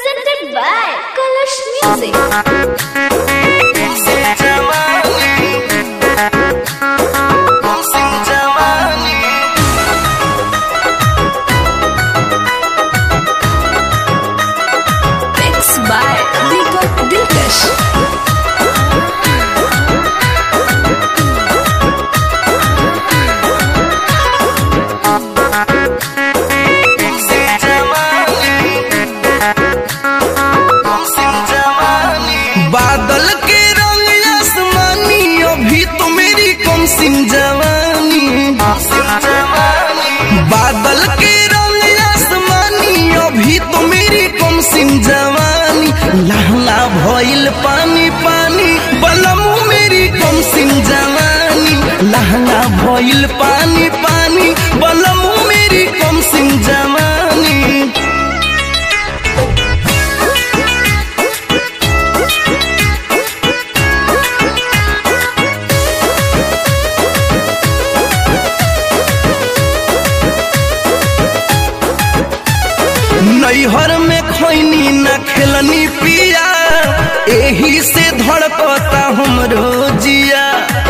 Presented by Kalash Music. Mixed by Deepak Dilkash. बादल के रंग आसमानी अभी तो मेरी कम सिम जवानी बादल के रंग आसमानी अभी तो मेरी कम सिम जवानी लहला भइल पानी पानी बलमू मेरी कम सिम जवानी लहला भइल पानी पानी बलमू मेरी कम सिम जवानी नैहर में खैनी न खेलनी पिया एही से धड़कता हमरो जिया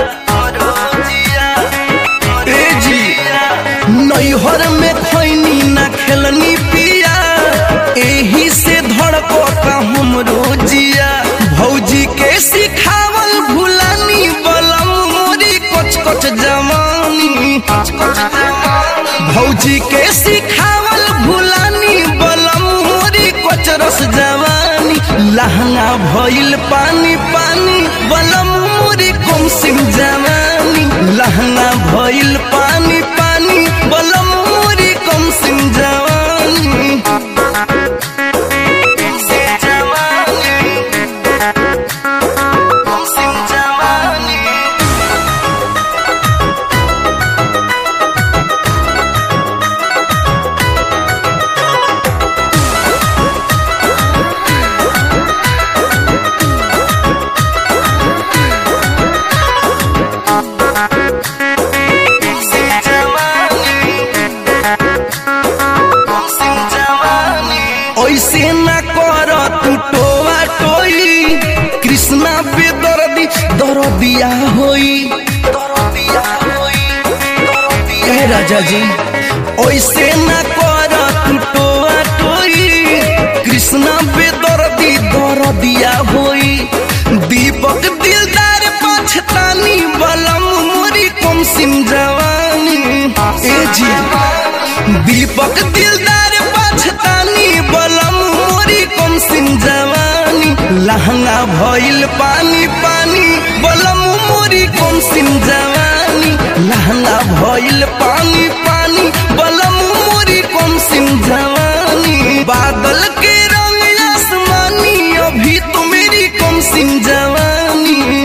ए जी नैहर में खैनी न खेलनी पिया एही से धड़कता हमरो जिया भौजी के सिखावल भुलानी बलम मोरी कोच कोच जवानी भौजी के सिखावल भुलानी बलम मोरी कोच रस जवानी लहंगा भइल पानी पानी बलम मोरी कम सिम जवानी लहंगा भइल पानी पानी बलम मोरी कम सिम जवानी ऐसे न कर तू टोआ टोई कृष्णा बेदर्दी दरदिया होई ए राजा जी ऐसे न कर तू टोआ टोई कृष्णा बेदर्दी दरदिया होई दीपक दिलदार पछतानी बलम मोरी कम सिम जवानी ए जी दीपक दिलदार पछतानी बलम मोरी कम सिम जवानी लहंगा भइल पानी पानी बलम मोरी कम सिम जवानी लहंगा भइल पानी पानी बलम मोरी कम सिम जवानी बादल के रंग आसमानी अभी तो मेरी कम सिम जवानी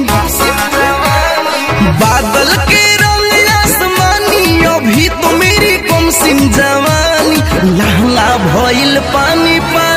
बादल के रंग आसमानी अभी तो मेरी कम सिम जवानी लहंगा भइल पानी पानी